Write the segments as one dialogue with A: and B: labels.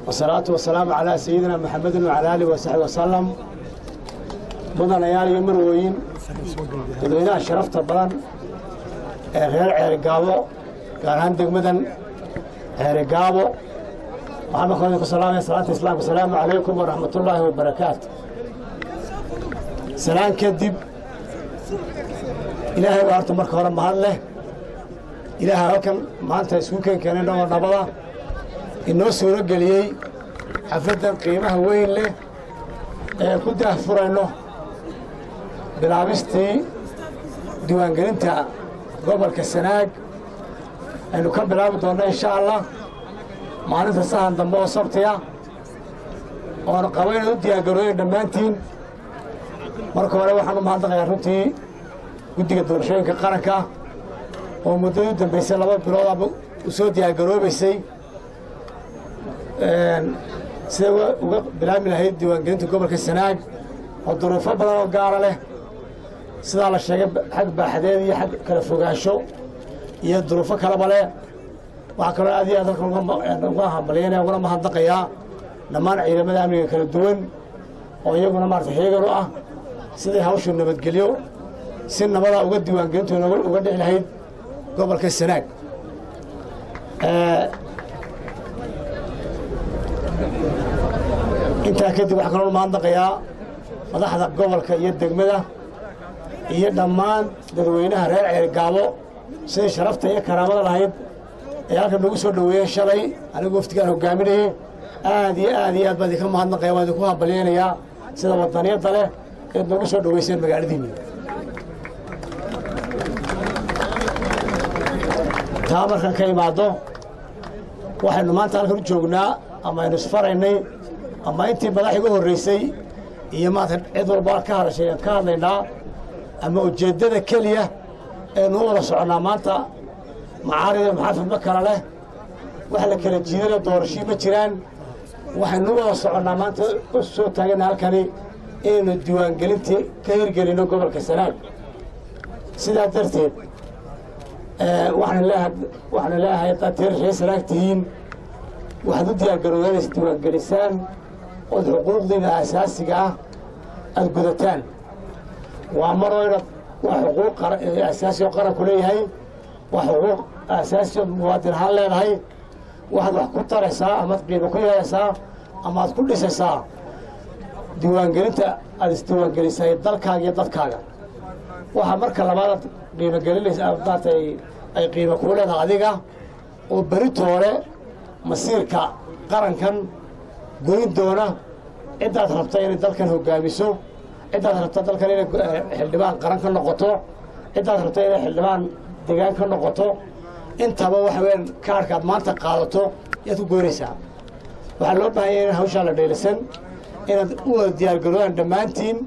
A: wasalaatu wasalaamu calaa sayidina maxamedin wacala aalihi wasaxbi wasalam mudanayaal iyo marwooyin dadweynaha sharafta badan ee reer ceerigaabo gaar ahaan degmadan ceerigaabo waxaan marka idinku salaamaya salaanta islaamka asalaamu calaykum waraxmatullaahi wabarakaatu salaan kadib ilaahay baa horta marka hore mahad leh ilaahay halkan maanta isku keen keenay dhowr nabada inoo suuro geliyey xafladdan qiimaha weyn leh ee ku daahfurayno bilaabistii diiwaangelinta gobolka sanaag aynu ka bilaabi doonno insha allah maalinta sahan dambe oo sabtiya oonu qabo inaad u diyaargarooyen dhammaantiin marka hore waxaan u mahadnaqayaa runtii guddiga doorashooyinka qaranka oo muddadii u dambaysay laba biloodaba u soo diyaargaroobaysay siday uga bilaabmi lahayd diiwaangelinta gobolka sanaag oo duruufo badan oo gaara leh sidaa la sheegay xag baaxadeed iyo xag kala fogaansho iyo duruufo kaleba leh waxaa kaloo aad iyo aad halkan uga hambalyaynaya uguna mahadnaqayaa dhammaan ciidamada amniga kala duwan oo iyaguna maarata heegan u ah siday hawshu nabadgelyo si nabada uga diiwaangelintu uga dhici lahayd gobolka sanaag intaa kadib waxaa kaloo mahadnaqayaa madaxda gobolka iyo degmada iyo dhammaan dadweynaha reer ceerigaabo siday sharafta iyo karaamada lahayd ee halkan nagu soo dhoweeyeen shalay anigu waftigaan hogaaminayey aad iyo aad iyo aad baan idinka mahadnaqaya waan idinku hambalyaynayaa sida wadaniyadda leh eed nagu soo dhoweyseen magaaladiinni taa markaan ka imaaddo waxaynu maanta halkan u joognaa ama aynu isfaraynay ama intii madax iga horraysay iyo maanta cid walba ka hadashay aan ka hadlaynaa ama ujeeddada keliya eenu u wada soconnaa maanta macaarida maxaafidma kala leh wax la kala jiidana doorashii ma jiraan waxaynu u wada soconnaa maanta u soo taagana halkani inaynu diiwaangelintii ka hirgelinno gobolka sanaag sidaa darteed waxaanu leeyahay haddaad teer ree sanaag tihiin waxaad u diyaargaroodaan is diiwaangelisaan ood xuquuqdiina asaasiga ah aada gudataan waa maroo inaad waa xuquuq asaasi oo qaranku leeyahay waa xuquuq asaasi oo muwaadin ahaan leedahay waxaad wax ku taraysaa amaad qiimo ku yeelaysaa ama aad ku dhisaysaa diiwaangelinta aad isdiiwaangelisay dalkaaga iyo dadkaaga waxaa marka labaadaad qiimogelinaysa maarata ay qiimo kuu leedahay adiga oo beritoole masiirka qarankan goyn doona ciddaad rabta inay dalkan hoggaamiso ciddaad rabta dalkan inay xildhibaan qaran ka noqoto ciddaad rabta inay xildhibaan degaan ka noqoto intaba waxa weyaan kaarhkaad maanta qaadato yaad ku goynaysaa waxaa loo baahanya in hawshaa la dheelisan inaad u wada diyaargaroodaan dhammaantiin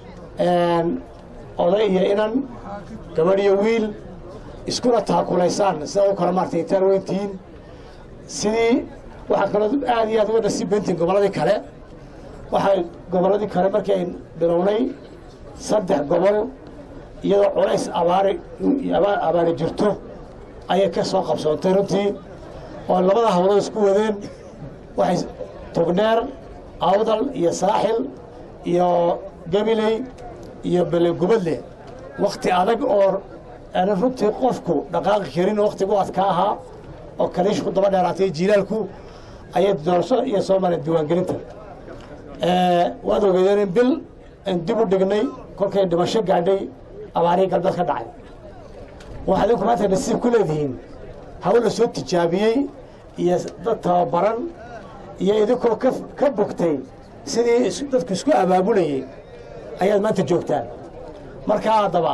A: oday iyo inan gabadh iyo wiil iskuna taakulaysaan sidaad u kala maartay itaan weyntihiin sidii waxaa kaloo aad iyo aad uga nasiib bentiin gobolladii kale waxay gobolladii kale markii ay bilownay saddex gobol iyadoo culays abaari abaari jirto ayay ka soo qabsoontay runtii oo labada hawlood isku wadeen waxay togdheer awdal iyo saaxil iyo gabiley iyo belegubadle wakhti adag oo aanan runtii qofku dhaqaaqi karin wakhtigu adka ahaa oo kaliishku daba dheeraatay jiilaalku ayay doorasho iyo soo mareen diiwaangelinta waad ogeedeen in bil aan dib u dhignay kolkay dhimasho gaadhay abaarihii galbeed ka dhacay waxaad idinku maanta nasiib ku leedihiin hawl la soo tijaabiyey iyo dad tababaran iyo idinkoo ka bogtay sidii dadku isku abaabulayey ayaad maanta joogtaan markaa haddaba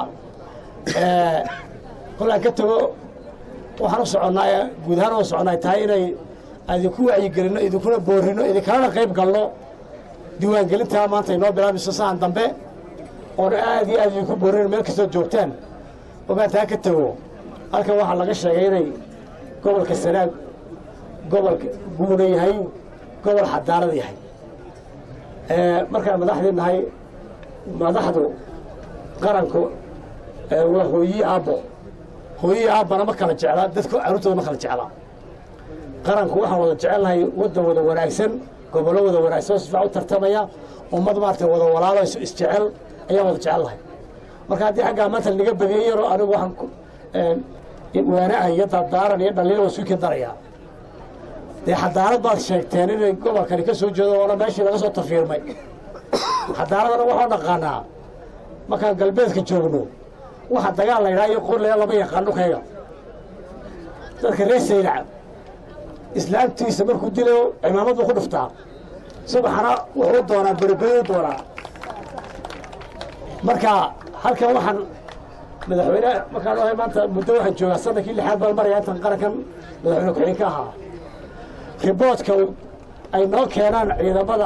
A: kolaan ka tago waxaan u soconnaa guud ahaan u soconnaay tahay inay idinku wacyigelinno idinkuna boorrinno idinkalana qayb galno diiwaangelintaa maanta inoo bilaabayso sahan dambe oon aad iyo aad idinku boorrino meel kastoo joogtaan ogaantaa ka tago halkan waxaa laga sheegay inay gobolka sanaag gobolka guuna yahay gobol xadaarada yahay markaan madaxdii nahay madaxdu qaranku waa hooyii aabbo hooyii aabbana ma kala jeclaa dadku carruurtooda ma kala jeclaa qaranku waxaan wada jecelnahay waddan wada wanaagsan gobollo wada wanaagsan oo si fiican u tartamaya ummad maaragtay wada walaalo isjecel ayaan wada jecelnahay marka haddii xaggaa maanta laga badiyey yaroo anigu waxaan waanaha iyo dardaaran iyo dhaliil waa suukin darayaa dee xadaarad baad sheegteen inay gobolkani ka soo jeedo oona meeshii laga soo tafiirmay xadaaradana waxaa dhaqaanaa markaan galbeedka joogno waxa dagaal la ydhaha iyo qorlaya lama yaqaan dhulkayga dadka reer saylac islaamtiisa markuu dilayo cimaamad buu ku dhuftaa subaxana wuxuu doonaa beriberi doonaa marka halkan waxaan madaxweyne markaan ohay maanta muddo waxaan joogaa sanadkii lixaad baan maraya intan qarankan madaxweyne ku-xigeen ka ahaa riboodka ay noo keenaan ciidamada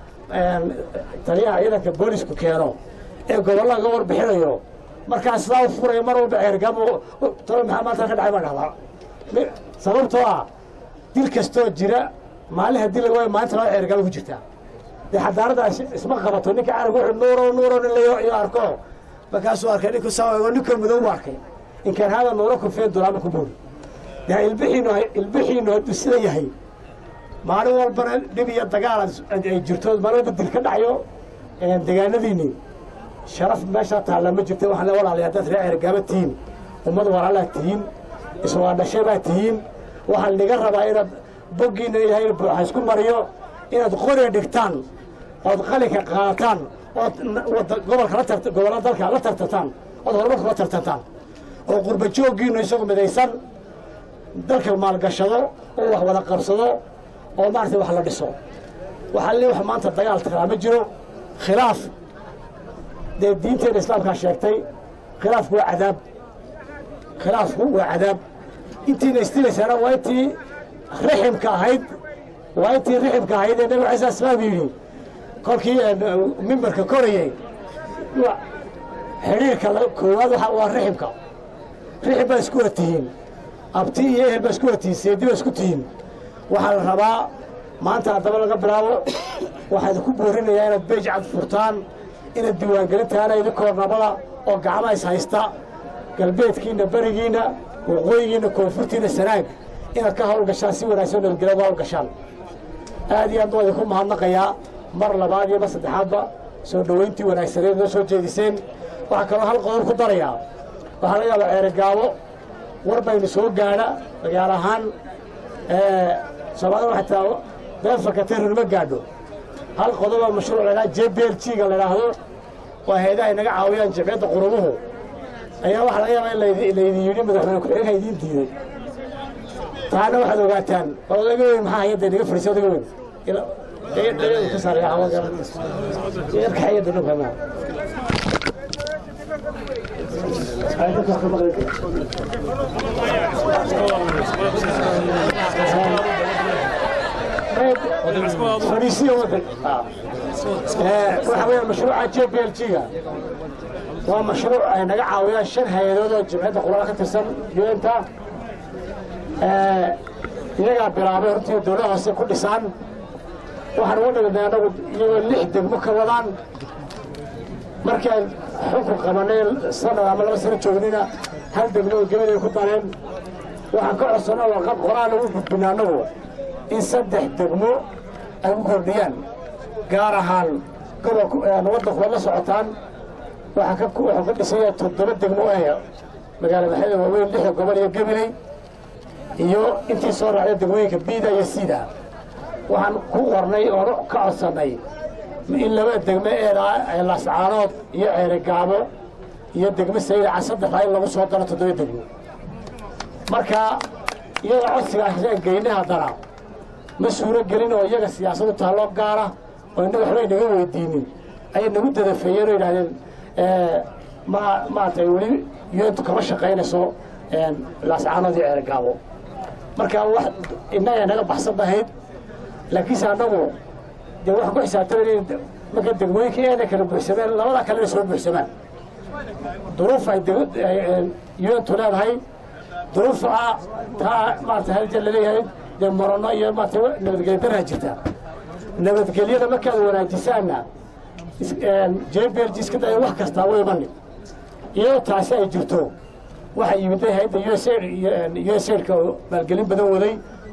A: taliyaha ciidanka boolisku keeno ee gobolla laga warbixinayo markaa sidaa u furaya mar walba ceergabo talo maxaa maanta ka dhacay baan dhahdaa sababtoo ah dil kastoo jira maalin haddii laga waayo maalinta laba ceergabo ku jirtaa dee xadaaradaas isma qabato ninka carabka wuxuu nuuro nuuro nin layo iyo arko markaasuu arkay ninku saa ninka madow u arkay inkaan hada nuuro kufeen dulaama ku boori dee ilbixiinu ilbixiinu hadduu sida yahay maalin walbana dhib iyo dagaal ay jirto maalin walba dil ka dhacayo degaanadiinni sharaf meeshaa taalla ma jirta waxaan le walaalayaa dad ree ceergaaba tihiin ummad walaalaa tihiin iswaadhashay baa tihiin waxaa laga rabaa inaad boggiinna ilaahay buuxa isku mariyo inaad qori dhigtaan ood qalinka qaataan ood gobolka gobolla dalka la tartantaan ood horumarka la tartantaan oo qurba jooggiinnu isagu midaysan dalka maalgashado oo wax wada qabsado oo maaragtay wax la dhiso waxaa li wax maanta dagaal taraa ma jiro khilaaf dee diinteena islaamkaa sheegtay khilaafku waa cadaab khilaafku waa cadaab intiina istilaysaana waa intii riximka ahayd waa intii riximka ahayd ee nabiga ciisa asmaam yidhi kolkii mimbarka korayey xidhiirka koowaad waa riximka rixim baa isku wada tihiin abti iyo ehel baa isku wada tihiin seedi baa isku tihiin waxaa la rabaa maanta haddaba laga bilaabo waxaa idinku boorinayaa inaad beej cad furtaan inaad diiwaangelintaana idinkoo nabada oo gacmaha is haysta galbeedkiinna berigiinna waqooyigiinna koonfurtiinna sanaag inaad ka hawlgashaan si wanaagsan nabadgelya uga hawlgashaan aad iyo aad waa idinku mahadnaqayaa mar labaad iyo mar saddexaadba soo dhowayntii wanaagsaneed noo soo jeediseen waxaa kaloo hal qodob ku darayaa waxaa laga yaabaa ceerogaabo war baynu soo gaadha magaal ahaan soomaalida waxay taa beerfarka terrorma gaadho hal qodoba mashruuc laydhaha j b l g ga la idhaahdo waa hay-adaha inaga caawiyaan jabciyadda qurumuhu ayaa waxaa laga yaabaa in laydin yidhi madaxweyne ku-xigeenka idiin diiday taana waxaad ogaataan oo odaga weyn maxaa hayadda inaga fadhiisa odaga weyn ka saarayarkaxayadda dhulkana fadhiisiya wadan waxa weya mashruuca j b l g-ga waa mashruuc ay naga caawiyaan shan hay-adood oo jimciyadda quraan ka tirsan un-ta iyagaa bilaabay hortii dowlada hoose ku dhisaan waxaan uga dhignay annagu iyagoo lix degmo ka wadaan markii aan xukun qabanay sanad ama laba sano joognina hal degmo oo gebaday ku dareen waxaan ka codsano warqad qoraan ugu gudbina annagu in saddex degmo ay ku kordhiyaan gaar ahaan gobolku waddanku waad la socotaan waxaa ka wuxuu ka dhisanya toddoba degmo ee magaala maxamed waaweyn lixda gobol iyo gabiley iyo intii soo raacday degmooyinka biida iyo siida waxaan ku qornay oon ka codsannay in laba degmo ee laascaanood iyo ceerigaabo iyo degmo saylaca saddexdaa in lagu soo daro toddoba degmo marka iyadoo codsigaasaan geynay haddana ma suuro gelin oo iyaga siyaasadu taalloo gaara oo innaga waxba inaga weydiinin ayay nagu dadafeeyeen oo yidhahdeen ma maaragtay weli yontu kama shaqaynayso laascaanood iyo ceerigaabo marka wax innaga naga baxsan bahayd laakiinse annagu dee waxaan ku xisaabtamay in marka degmooyinka eena kala buuxsameen labadaa kalena soo buuxsamaan duruuf ay yontu leedahay duruufa taa maarata halja laleeyahay dee morono iyo maarata nabadgelya daraa jirta nabadgelyada markaad wanaajisaanna jbrg iska daya wax kastaa way imanin iyadoo taasi ay jirto waxaa yimiday hayadda usaidka oo maalgelin badan waday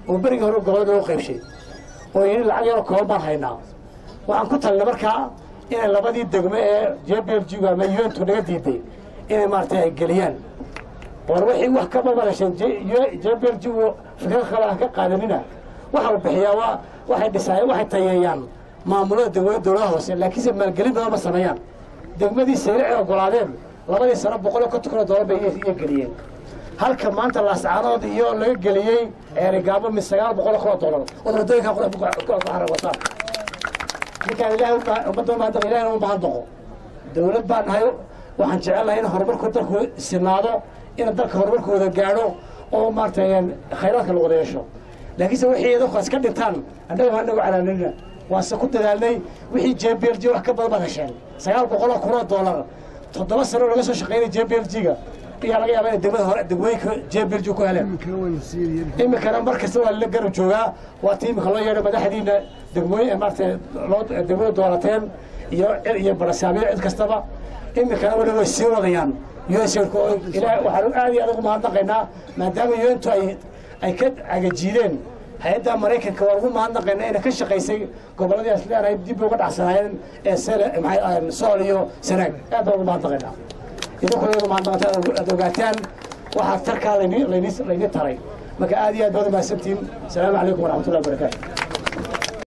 A: oo berigii hore gobolada loo qaybshay oo yidhi lacag yaroo kooban baan haynaa waxaan ku talinay markaa inay labadii degmo ee j b l g ama untu naga diiday inay maaragtay ay geliyaan war wixii wax ka babarasheen j b l g fikrad kale aan ka qaadanina waxa uu bixiyaa waa waxay dhisaayeen waxay tayeeyaan maamulada degmada dowladaha hoose laakiinse maalgelin badan ma sameeyaan degmadii sayrici ogolaadeen labadii sano boqol iyo konton kun oo dollar bay iyo geliyeen halka maanta laascaanood iyo laga geliyey ceerigaabo mid sagaal boqol kun oo dollar oo wadooyinka wataan ninkaan ilahay ummadda umaadaq ilahina u mahad noqo dowlad baan nahay waxaan jecelnahay in horumarku dalku sinaado in dalka horumarkooda gaadho oo maaragtay khayraadka la wada yeesho laakiinse wixii idinku iska dhintaan annaga waa nagu calaanina waase ku dadaalnay wixii j b l g wax ka badan baad hesheen sagaal boqoloo kun oo dollar toddoba sano laga soo shaqaynay j b l g-ga ayaa laga yaaba inay degmada hore degmooyinka j b l g ku heleen iminkana mar kasta waa la garab joogaa waa ti iminka loo yeedhay madaxdiina degmooyin maaragtay loo degmada doorateen iyo iyo barasaamiyo cid kastaba iminkana weli way sii wadayaan unsku ilaah waxaanu aad iyo aad ugu mahadnaqaynaa maadaama untu ay ay ka cagajiideen hay-adda maraykanka waa ugu mahadnaqaynaa inay ka shaqaysay gobolladii asleanahay dib uga dhacsanaayeen ee sele maxay sool iyo sanaag aad baan ugu mahadnaqaynaa idinkuna ugu mahadnaqanta aad ogaataan waxaa tarkaa layni layni layni taray marka aad iyo aad baad umahadsantihin asalaamu calaykum waraxmatullahi wabarakaatu